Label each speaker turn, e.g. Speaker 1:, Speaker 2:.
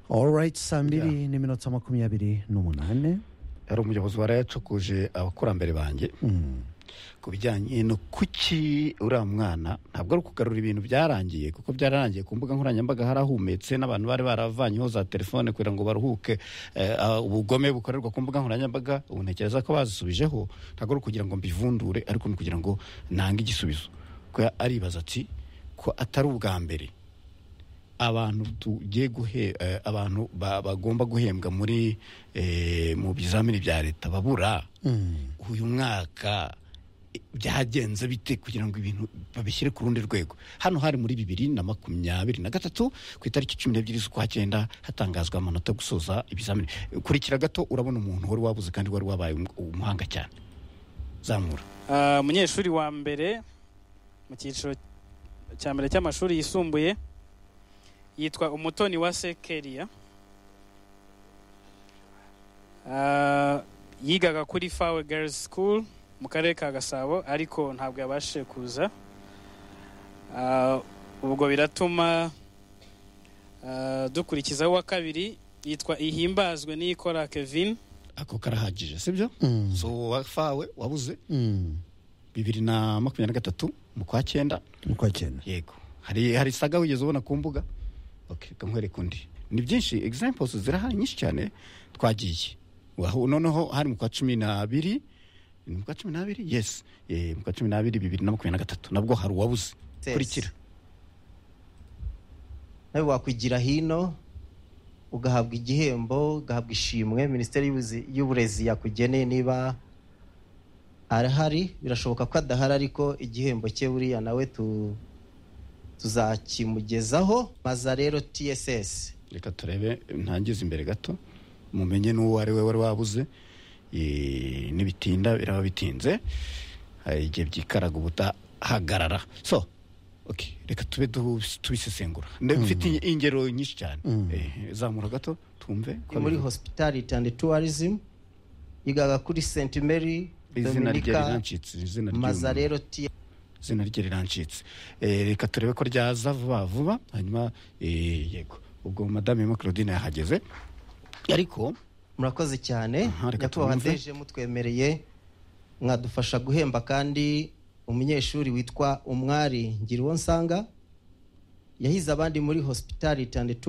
Speaker 1: orayiti saa mbiri n'iminota makumyabiri n'umunani
Speaker 2: hari umuyobozi wari yacukuje abakurambere banjye ku bijyanye no kuki uriya mwana ntabwo ari ukugarura ibintu byarangiye kuko byararangiye ku mbuga nkoranyambaga harahumetse n'abantu bari baravanyeho za telefone kugira ngo baruhuke eh, ah, ubugome bukorerwa ku mbuga nkoranyambaga ubu ntekereza ko bazisubijeho ntabwo ari ukugira ngo mbivundure ariko ni ukugira ngo nange igisubizo kuko aribaza ati ko atari ubwa mbere abantu tugiye guhe eh, abantu ba- bagomba guhembwa muri eh, mu bizamini bya leta babura uyu mwaka eh, byagenze bite kugira ngo ibintu babishyire ku rundi rwego hano hari muri bibiri na makumyabiri na gatatu ku itariki cumi n'ebyiri z'ukwa cyenda hatangazwa amanota yo gusoza ibizamini Eh, kurikira gato urabona umuntu wari wabuze kandi wari wabaye um- umuhanga cyane zamura
Speaker 3: Ah, umunyeshuri wa mbere mu cyiciro cya mbere cy'amashuri yisumbuye yitwa umutoni wa sekeriya Ah, yigaga kuri fawe girls school mu karere ka gasabo ariko ntabwo yabashije kuza Ah, ubwo biratuma ah, dukurikizaho uwa kabiri yitwa ihimbazwe n'iyikora kevin
Speaker 2: ako karahagije sibyo
Speaker 1: Mm.
Speaker 2: so wafawe wabuze
Speaker 1: Mm.
Speaker 2: bibiri na makumyabiri na gatatu mu kwa cyenda
Speaker 1: uko akena
Speaker 2: yego hari hari saga wigeze ubona ku mbuga okay reka nkwereke undi ni byinshi examples zirahari nyinshi cyane twagiye Wahu- noneho hari mu kwa cumi n'abiri ni mu kwa cumi n'abiri yes Eh, mu kwa cumi n'abiri bibiri na makumyabiri na gatatu nabwo hari uwabuze
Speaker 4: Yes.
Speaker 2: kurikira
Speaker 4: nawe wakwigira hino ugahabwa igihembo ugahabwa ishimwe minisiteri y'ubuzi- y'uburezi yakugeneye niba arahari birashoboka ko adahari ariko igihembo cye buriya nawe tu- tuzakimugezaho maza rero tss
Speaker 2: reka turebe ntangize imbere gato mumenye n'uwo ari we wari wabuze Eh, nibitinda biraba bitinze hari igihe byikaraga ubutahagarara so okay reka tube du- tubisesengura Nde- mfite inge- ingero nyinshi cyane Eh, zamura gato tumve ko
Speaker 4: ni muri
Speaker 2: bivuga.
Speaker 4: hospitality and tourism yigaga kuri st mary
Speaker 2: izina rye
Speaker 4: dominica
Speaker 2: rirancitse izina ry'uyu
Speaker 4: maza
Speaker 2: muntu.
Speaker 4: rero ts
Speaker 2: izina rye rirancitse Eh, reka turebe ko ryaza vuba vuba hanyuma eh, yego ubwo madame Emma claudine yahageze ariko
Speaker 4: murakoze cyane
Speaker 2: Aha, reka
Speaker 4: nyakubahwa
Speaker 2: twumve.
Speaker 4: ndeje mutwemereye mwadufasha guhemba kandi umunyeshuri witwa umwari ngira uwo nsanga yahize abandi muri hospitality and